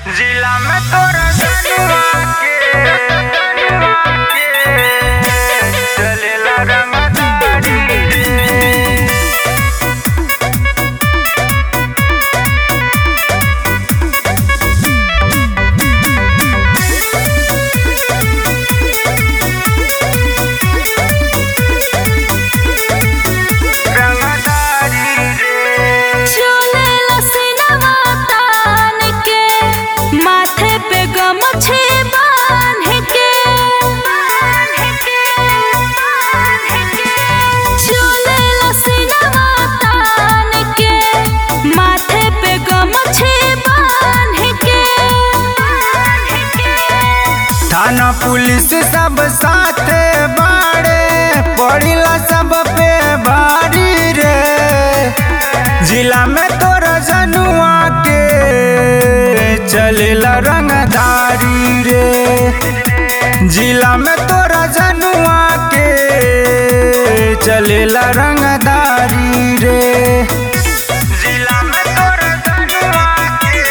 जिला में तोरा जनुआ के जनुआ के चलेला रंगदारी रे रंगदारी रे चलेला सिनवा तान के माथे पे गमछे बांध के चलेला सिनवा तान के माथे पे गमछे बांध के थाना पुलिस सब साथे बाड़े पड़िला सब पे भारी रे जिला में तोरा जनुआ के चलेला रंगदारी रे जिला में तोरा जनुआ के चलेला रंगदारी रे जिला में तोरा जनुआ के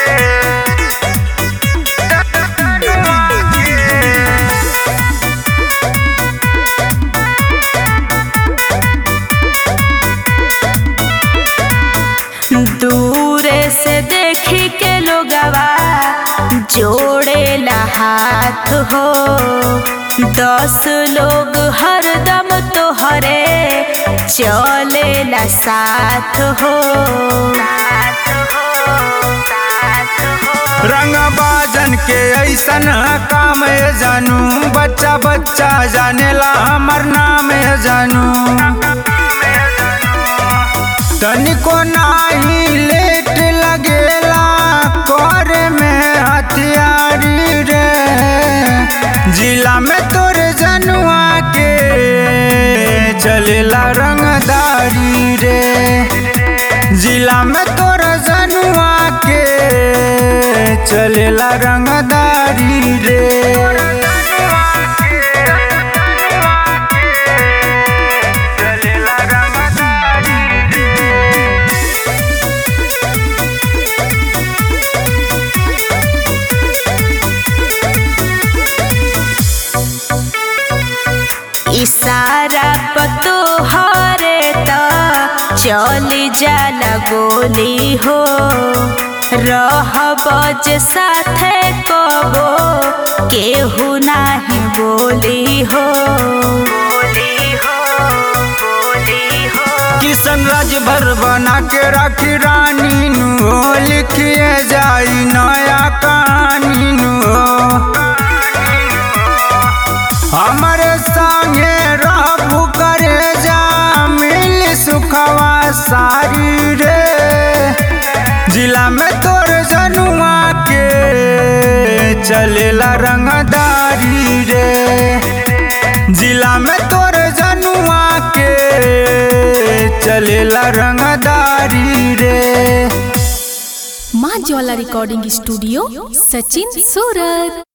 दूरे से देखी के लोगवा जोड़ेला हाथ हो दस लोग हरदम तोहरे चलेला साथ हो रंग बाजन के ऐसन काम है जानू बच्चा बच्चा जानेला हमर नाम है जानू तनिको नाही लेट लगेला करे में हथियारी रे जिला में तोरे जनुआ के चलेला रंगदारी रे जिला में तोरा जनुआ के चलेला रंगदारी रे चलेला रंगदारी रे इशारा पतो हरे त चली जाला गोली हो रह बज साथे कबो केहू नाही बोली हो किशन राज भर बना के राखी रानी नु हो लिखिए जाई नया कहानी नु हो हमारे संगे रहबू करे जा मिल सुखवा सारी रे जिला में तोर जनुआ के चलेला रंगदारी रे जिला में तोर जनुआ के चलेला रंगदारी रे माँ ज्वाला रिकॉर्डिंग स्टूडियो सचिन सूरत